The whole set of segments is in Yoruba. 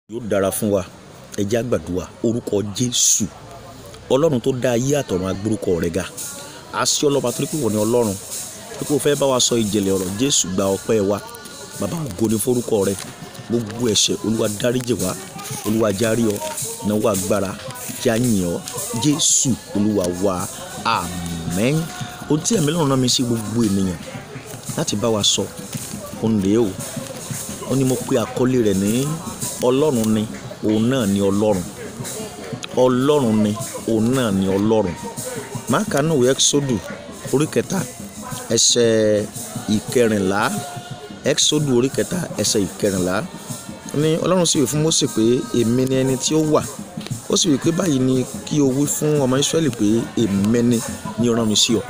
yóò dára fún wa ẹ jẹ́ á gbàdúrà orúkọ jésù ọlọ́run tó dá ayé àtọ̀run agbórúkọ rẹ̀ ga àṣẹ ọlọ́ba torí pé wọ́n ní ọlọ́run pé kó fẹ́ bá wa sọ ìjìnlẹ̀ ọ̀rọ̀ jésù gba ọpẹ́ wa bàbá ògo ni forúkọ rẹ̀ gbogbo ẹ̀ṣẹ̀ olúwa dáríjì wá olúwa járí ọ náwó agbára já yìn ọ jésù olúwa wa àmín ohun tí ẹ̀mí lọ́run rán mi sí gbogbo ènìyàn láti bá wa sọ òun rèé o ó ní mo pe àkọlé rẹ̀ ní ọlọ́run ni òun náà ni ọlọ́run ọlọ́run ni òun náà ni ọlọ́run máàkà náà wí ẹ́kísódù orí kẹta ẹsẹ̀ ìkẹrìnlá ẹ́kísódù orí kẹta ẹsẹ̀ ìkẹrìnlá ní ọlọ́run sì wí fún Mósè pé èmi ni ẹni tí ó wà ó sì wí pé báyìí ni kí o wí fún ọmọ Ísírẹ́lì pé èmi ni ni ó rán mi sí ọ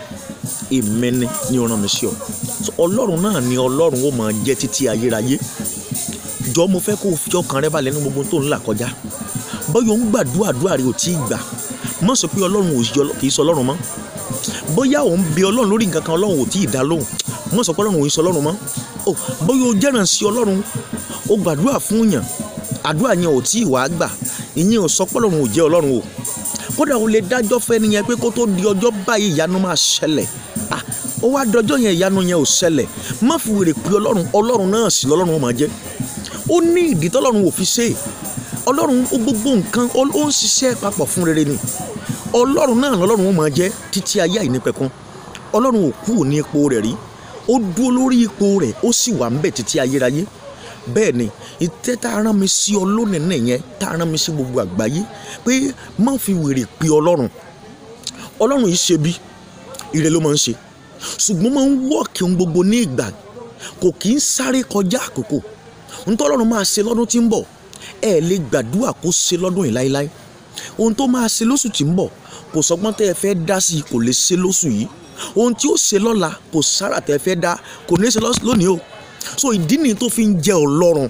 èmi ni ni ó rán mi sí ọ ọlọ́run náà ni ọlọ́run ó máa jẹ́ títí ayérayé jọ mo fẹ́ kó o fi ọkàn rẹ balẹ̀ ní gbogbo tó ń là kọjá bóyá o ń gbàdúrà àdúrà rẹ ò tí ì gbà má sọ pé ọlọ́run kì í sọ ọlọ́run mọ́ bóyá o ń bẹ ọlọ́run lórí nǹkan kan ọlọ́run ò tí ì dá lóhùn má sọ pé ọlọ́run ò í sọ ọlọ́run mọ́ o bóyá o jẹ́ràn sí ọlọ́run o gbàdúrà fún yàn àdúrà yẹn ò tí ì wá gbà ìyẹn ò sọ pé ọlọ́run ò jẹ́ ọlọ́run o kódà o lè dájọ́ fẹ́ nìyẹn pé kó tó di ọjọ́ báyìí ìyanu máa ṣẹlẹ̀ ah ó wá dọjọ́ yẹn ìyanu yẹn ò ṣẹlẹ̀ má fi wèrè pé ọlọ́run ọlọ́run náà sì lọ́lọ́run ó máa jẹ́ ó ní ìdí tọ́lọ́run ò fi ṣe é ọlọ́run ó gbogbo nǹkan ó ń ṣiṣẹ́ papọ̀ fún rere ni ọlọ́run náà lọ́lọ́run ó máa jẹ́ títí ayé àìnípẹ̀kun ọlọ́run ò kú ní ipò rẹ̀ rí ó dúró lórí ipò rẹ̀ ó sì wà ń bẹ̀ títí ayérayé bẹ́ẹ̀ ni ìtẹ́ tá a rán mi sí ọ lónìí nìyẹn tá a rán mi sí gbogbo àgbáyé pé má fi wèrè pé ọlọ́run ọlọ́run yìí ṣe bí ire ló máa ń ṣe ṣùgbọ́n máa ń wọ́ọ̀kì ohun gbogbo ní ìgbà kò kì í sáré kọjá àkókò ntọ́lọ́run máa ṣe lọ́dún tí ń bọ̀ ẹ lè gbàdúrà kó ṣe lọ́dún yìí láéláé ohun tó máa ṣe lóṣù tí ń bọ̀ kò sọgbọ́n tẹ́ ẹ fẹ́ dá sí i kò lè ṣe lóṣù yìí ohun tí ó ṣe lọ́la kò sára tẹ́ ẹ fẹ́ dá kò ní ṣe lónìí o so ìdí nìyí tó fi ń jẹ ọlọ́run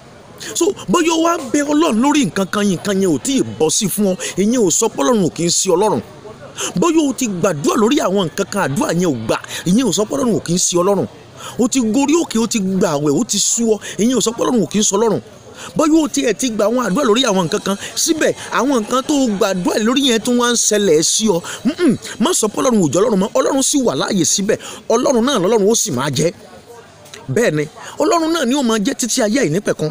so bóyá wá bẹ ọlọ́run lórí nǹkan kan yìí nǹkan yẹn ò tí ì bọ́ sí fún ọ ìyẹn ò sọ pọ́lọ́run ò kì í sí ọlọ́run bóyá o ti gbàdúrà lórí àwọn nǹkan kan àdúrà yẹn ò gbà ìyẹn ò sọ pọ́lọ́run ò kì í sí ọlọ́run o ti gorí òkè o ti gbà àwẹ̀ o ti sú ọ ìyẹn ò sọ pọ́lọ́run ò kì í sọ ọlọ́run bóyá o tiẹ̀ ti gba àwọn àdúrà lórí àwọn nǹkan kan síbẹ̀ àwọn nǹkan tó gbàdúrà lórí yẹn tó wá ń ṣẹlẹ̀ sí ọ má sọ pọ́lọ́run ò jẹ́ ọlọ́run mọ́ ọlọ́run sì wà láàyè síbẹ̀ ọlọ́run náà lọ́lọ́run ó sì máa jẹ́ bẹ́ẹ̀ ni ọlọ́run náà ni ó máa jẹ́ títí ayé àìnípẹ̀kun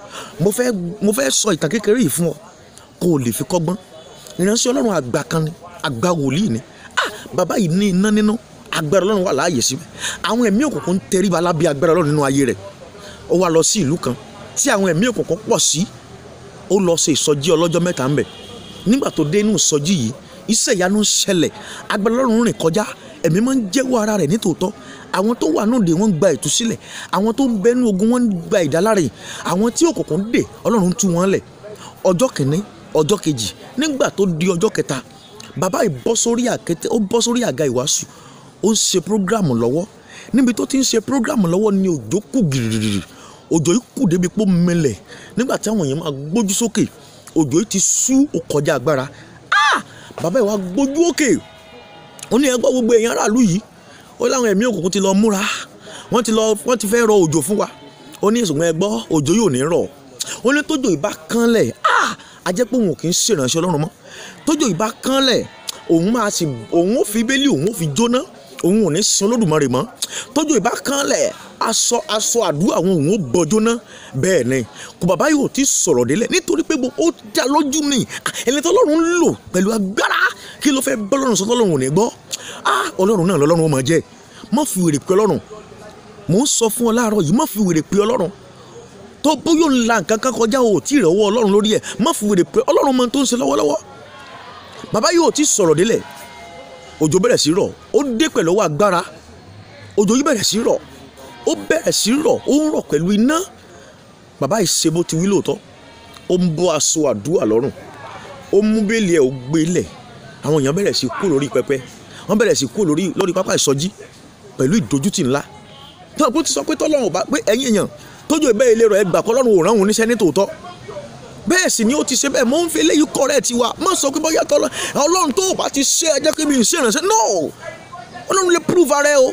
mo fẹ́ mo fẹ́ sọ ìtàn kékeré yìí fún ọ kó o lè fi kọ́gbọ́n ìránṣẹ́ ọlọ́run àgbà kan ni àgbà wòlíì ni ah bàbá yìí ní iná nínú agbára ọlọ́run wà láàyè síbẹ̀ àwọn ẹ̀mí òkùnkùn ń tẹríba lábẹ́ agbára ọlọ́run nínú ayé rẹ̀ ó wá lọ sí ìlú kan tí àwọn ẹ̀mí òkùnkùn pọ̀ sí ó lọ ṣe ìsọjí ọlọ́jọ́ mẹ́ta ń bẹ̀ nígbà tó dé inú ìsọjí yìí iṣẹ́ ìyanu ń ṣẹlẹ̀ agbára ọlọ́run rìn kọjá ẹ̀mí máa ń jẹ́wọ́ ara rẹ̀ nítòótọ́ àwọn tó wà náà dé wọ́n gba ìtúsílẹ̀ àwọn tó ń bẹnu ogun wọ́n gba ìdáláre àwọn tí òkùnkùn dè ọlọ́run tú wọn lẹ̀ ọjọ́ kìíní ọjọ́ kejì nígbà tó di ọjọ́ kẹta bàbá yìí bọ́ sórí àkété ó bọ́ sórí àga ìwàásù ó ń ṣe prógrámù lọ́wọ́ níbi tó ti ń ṣe prógrámù lọ́wọ́ ni òjò kù gìrìrì òjò yìí kù débi pé ó mẹlẹ̀ nígbà tí àwọn èèyàn máa gbójú sókè òjò yìí ti sú ó kọjá agbára ah bàbá yìí wá gbójú òkè ó ní ẹgbọ́ gbogbo èèyàn aráàlú yìí ó láwọn ẹ̀mí òkùnkùn ti lọ múra wọ́n ti lọ wọ́n ti fẹ́ rọ òjò fún wa ó ní ìṣùgbọ́n ẹgbọ́ òjò yóò ní rọ̀ ó ní tójò ìbá kánlẹ̀ ah a jẹ́ pé òun kì í ṣèrànṣẹ́ ọlọ́run mọ́ tójò ìbá kánlẹ̀ òun máa sì òun ò fi bẹ́lí òun ò fi jóná òun ò ní sin olódùmarè mọ́ tójú ìbá kanlẹ̀ aṣọ aṣọ àdúrà àwọn òun ò bọ jóná bẹ́ẹ̀ ni kò bàbá yóò ti sọ̀rọ̀ délẹ̀ nítorí pé ó dá lójú ni ẹni tó lọ́run ń lò pẹ̀lú agbára kí ló fẹ́ bọ́ lọ́run sọ tọ́lọ́run ò ní gbọ́ ọlọ́run náà lọ́lọ́run ó máa jẹ́ má fi wèrè pé ọlọ́run mò ń sọ fún ọ láàárọ̀ yìí má fi wèrè pé ọlọ́run tó bóyá ń la nǹkan kan kọjá o tí ì rẹ̀wọ́ ọlọ́run lórí ẹ̀ má fi wèrè pé ọlọ́run mọ tó ń ṣe lọ́wọ́lọ́wọ́ bàbá yóò ti sọ̀rọ̀ délẹ̀ òjò bẹ̀rẹ̀ sí rọ̀ ó dé pẹ̀lú ọwọ́ agbára òjò yìí bẹ̀rẹ̀ sí rọ̀ ó bẹ̀rẹ̀ sí rọ̀ ó ń rọ̀ pẹ̀lú iná bàbá yìí ṣe bó ti wí lóòótọ́ ó ń bọ́ aṣọ àdúrà lọ́rùn ó mú bẹ́ẹ̀lì ẹ̀ ó gbé lẹ̀ àwọn èèyàn bẹ̀rẹ̀ sí kú lórí pẹpẹ wọ́n bẹ̀rẹ̀ sí kú lórí lórí pápá ìsọjí pẹ̀lú ìdójútì ńlá tó bó ti sọ pé tọ́lọ́run ò bá pé ẹ̀yin èèyàn tójú ìbẹ́ ilé rẹ̀ gbà kọ́ lọ́run ò rán òun níṣẹ́ ní tòótọ́ bẹ́ẹ̀ sì ni ó ti ṣe bẹ́ẹ̀ mò ń fi eléyìí kọ́rẹ́ tiwa má sọ pé bóyá tọ́lọ́ ọlọ́run tó o bá ti ṣe ẹjẹ́ kí mi ń ṣe ìrànṣẹ́ no ọlọ́run lè prove ara ẹ o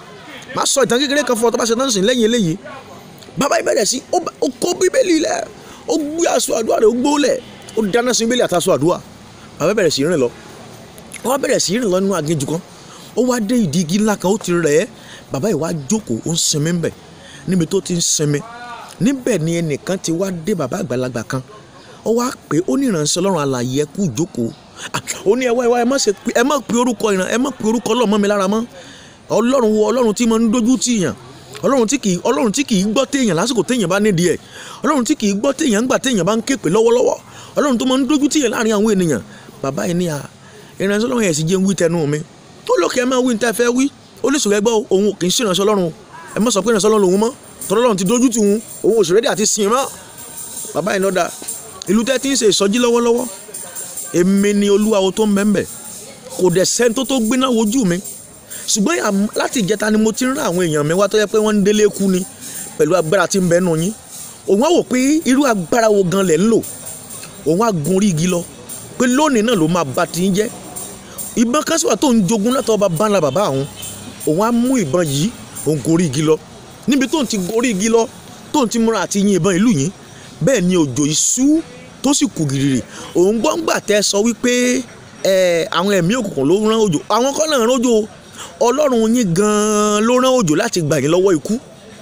má sọ ìtàn kékeré kan fún ọ tó bá ṣe náà sìn lẹ́yìn eléyìí bàbá ìbẹ̀rẹ̀ sí ó kó bíbélì lẹ̀ ó gbé aṣọ àdúrà rẹ̀ ó gbólẹ̀ ó dáná sí bílẹ̀ àtàṣọ àdúrà bàbá bẹ̀rẹ̀ sí rìn lọ ó wá bẹ̀rẹ̀ sí rìn lọ nínú aginjù kan ó wá dé ìdí igi ńlá kan ó ti rẹ̀ ẹ́ bàbá yìí wá jókòó ó ń sinmi ńbẹ̀ níbi tó ti ń sinmi níbẹ̀ ni ẹnìkan ti wá dé bàbá àgbàlagbà kan ó wá pé ó ní ìránṣẹ́ ọlọ́run alààyè ẹ kú jókòó ó ní ẹwà ẹwà ẹ má ṣe pé ẹ má pe orúkọ ìran ẹ má pe orúkọ ọlọ́run mọ́ mi lára mọ́ ọlọ́run wo ọlọ́run tí mo ń dojú tì yàn ọlọ́run tí kìí ọlọ́run tí kìí gbọ́ téèyàn lásìkò téèyàn bá nídìí ẹ̀ ọlọ́run tí kìí gbọ́ téèyàn ńgbà téèyàn bá ń ké pè lọ́wọ́lọ́wọ́ ọlọ́run tó máa ń dojú tìyàn láàrin àwọn ènìyàn bàbá yìí ní à ìránṣẹ́ ọlọ́run yẹn sì jẹ́ ń wí tẹnu mi tó lókè ẹ máa wí níta fẹ́ wí ó lè sọ̀rọ̀ ẹgbẹ́ òun kì í ṣe ìránṣẹ́ ọlọ́run ẹ má sọ pé ìránṣẹ́ ọlọ́run lòun mọ́ tọ́lọ́ ọlọ́run ti dojú tì òun òun òṣèré dé àti sìn mọ́ bàbá yìí lọ́dà ìlú tẹ́ ti ń ṣe ìsọjí lọ́wọ́lọ́wọ́ èmi ni olúwawo tó ń bẹ́ńbẹ́ kò dẹ̀ sẹ́ni tó tó gbéná wojú mi ṣùgbọ́n láti ìjẹta ni mo ti ń rán àwọn èèyàn mi wá tó yẹ pé wọ́n ń délé kú ni pẹ̀lú agbára tí ń bẹ nù yín òun á wò pé irú agbára wo gan lẹ̀ ń lò òun á gun orí igi lọ pé lónìí náà ló máa bá ti ń jẹ́ ìbọn kásíwà tó ń jogún látọ̀ bá bá ńlá bàbá àwọn òun á mú ìbọn yìí òun gun orí igi lọ níbi tó ń ti gun orí igi lọ tó ń ti múra àti yin ìbọn ìlú yìí bẹ́ẹ̀ ni òjò ìṣú tó sì kù gìrìrì òun gbọ́ngbà tẹ́ sọ wípé àwọn ẹ̀mí òkùnkùn ló rán òjò àwọn kọ́ náà rán òjò ọlọ́run yín gan-an ló rán òjò láti gbà yín lọ́wọ́ ikú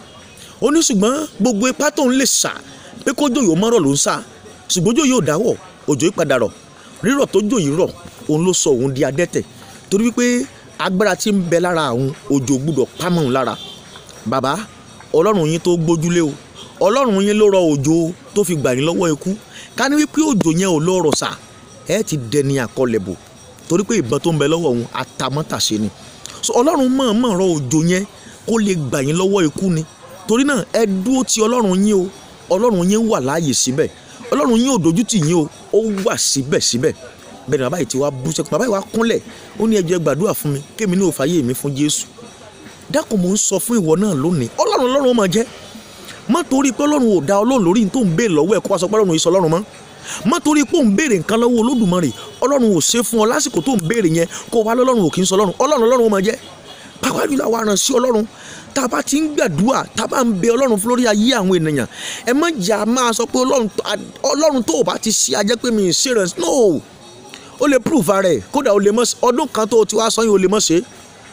ó ní ṣùgbọ́n gbogbo ipá tó ń lè sà pé kójò yóò mọ́rọ̀ ló ń sà ṣùgbọ́n òjò yóò dáwọ̀ òjò yìí padà rọ̀ rírọ̀ tó jò yìí rọ̀ òun ló sọ òun di adẹ́tẹ̀ torí wípé agbára tí ń bẹ lára àwọn òjò gbúdọ̀ pámọ́ òun lára bàbá ọlọ́run yín tó gbójúlé o ọlọ́run yín ló rọ òjò tó fi gbà yín lọ́wọ́ ikú ká ní wípé òjò yẹn ò lọ rọ̀ sà ẹ ti dẹni àkọlẹ̀bò torí pé ìbọn tó ń bẹ lọ́wọ́ òun àtàmọ́tàṣe ni so ọlọ́run mọ̀ọ́mọ̀ rọ òjò yẹn kó lè gbà yín lọ́wọ́ ikú ni torí náà ẹ dúró ti ọlọ́run yín o ọlọ́run yín wà láàyè síbẹ̀ ọlọ́run yín ò dojú tì yín o ó wà síbẹ̀síbẹ̀ bẹ́ẹ̀ ni bàbá yìí ti wá bú sẹ́kùn bàbá yìí wá kúnlẹ̀ ó ní ẹ jẹ́ gbàdúrà fún mi kémi ní òfàyè mi fún Jésù dákun mò ń sọ fún ìwọ náà lónìí ọlọ́run ọlọ́run ó máa jẹ́ má torí pé ọlọ́run ò dá ọlọ́run lórí tó ń béèrè lọ́wọ́ ẹ̀ kó wá sọ pé ọlọ́run yìí sọ ọlọ́run mọ́ má torí pé ò ń béèrè nǹkan lọ́wọ́ olódùmarè ọlọ́run ò ṣe fún ọ lásìkò tó ń béèrè yẹn kó wá lọ́lọ́run ò kì í sọ ọlọ́run ọlọ́run ọlọ́run ó máa jẹ́ pàápàá jùlọ àwọn aránṣẹ́ ọlọ́run tá a bá ti ń gbàdúrà tá a bá ń bẹ ọlọ́run fún lórí ayé àwọn ènìyàn ẹ má jà máa sọ pé ọlọ́run tó o bá ti ṣe ajẹ́ pé mi ì ṣe rẹ̀ no ó lè prove ara ẹ̀ kódà ó lè mọ̀ ọdún kan tó o ti wá sọ yín ó lè mọ̀ ṣe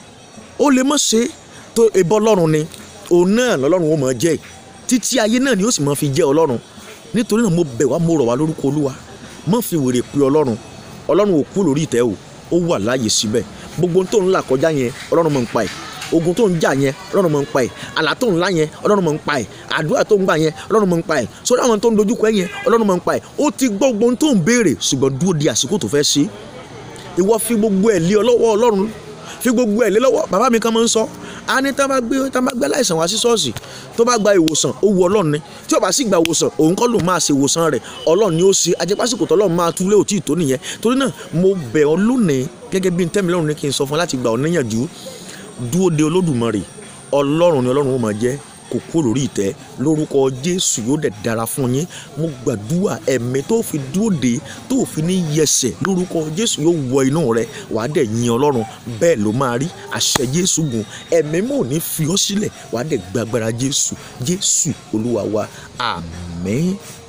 ó lè mọ̀ ṣe tó ebọ ọlọ́run ni òun náà lọ́lọ́run ó mọ̀ jẹ́ títí ayé náà ni ó sì mọ̀ fi jẹ́ ọlọ́run nítorí náà mo bẹ̀ wá mo rọ̀ wá lórúkọ olúwa má fi wèrè pé ọlọ́run ọlọ́run ò kú lórí ìtẹ́ o ó wà láàyè síbẹ̀ gbogbo tó ń là kọjá yẹn ọlọ́run mọ̀ ń pa ẹ̀ ogun tó ń jà yẹn ọlọ́run mọ̀ ń pa ẹ̀ àlá tó ń lá yẹn ọlọ́run mọ̀ ń pa ẹ̀ àdúrà tó ń gbà yẹn ọlọ́run mọ̀ ń pa ẹ̀ sórí àwọn tó ń dojúkọ ẹ̀ yẹn ọlọ́run mọ̀ ń pa ẹ̀ ó ti gbọ́ gbogbo tó ń béèrè ṣùgbọ́n dúró di àsìkò tó fẹ́ ṣe ìwọ fi gbogbo ẹ̀ lé ọlọ́wọ́ ọlọ́run fi gbogbo ẹ̀ lé lọ́wọ́ bàbá mi kan máa ń sọ a ní tá bá gbé tá bá gbé láìsàn wá sí ṣọ́ọ̀ṣì tó bá gba ìwòsàn ó wu ọlọ́run ni tí ó bá sì gba ìwòsàn òun kọ́ ló máa ṣe ìwòsàn rẹ̀ ọlọ́run ni ó ṣe ajẹ́pásìkò tọ́lọ́run máa túlé òtí ìtó nìyẹn torí náà mo bẹ̀ ọ́ lónìí gẹ́gẹ́ bí ntẹ́mi lọ́run ní kí n sọ fún ọ láti gbà ọ́ níyànjú dúró de olódùmarè ọlọ́run ni ọlọ́run ó máa jẹ́ kò kúrò lórí ìtẹ́ lórúkọ jésù yóò dẹ̀ dára fún yín mo gbàdúrà ẹ̀mí tó fi dúró de tó fi ní yẹsẹ̀ lórúkọ jésù yóò wọ inú rẹ wàá dẹ̀ yin ọlọ́run bẹ́ẹ̀ ló máa rí àṣẹ jésù gùn ẹ̀mí mò ní fi ọ́ sílẹ̀ wàá dẹ̀ gbàgbára jésù jésù olúwa wa àmín.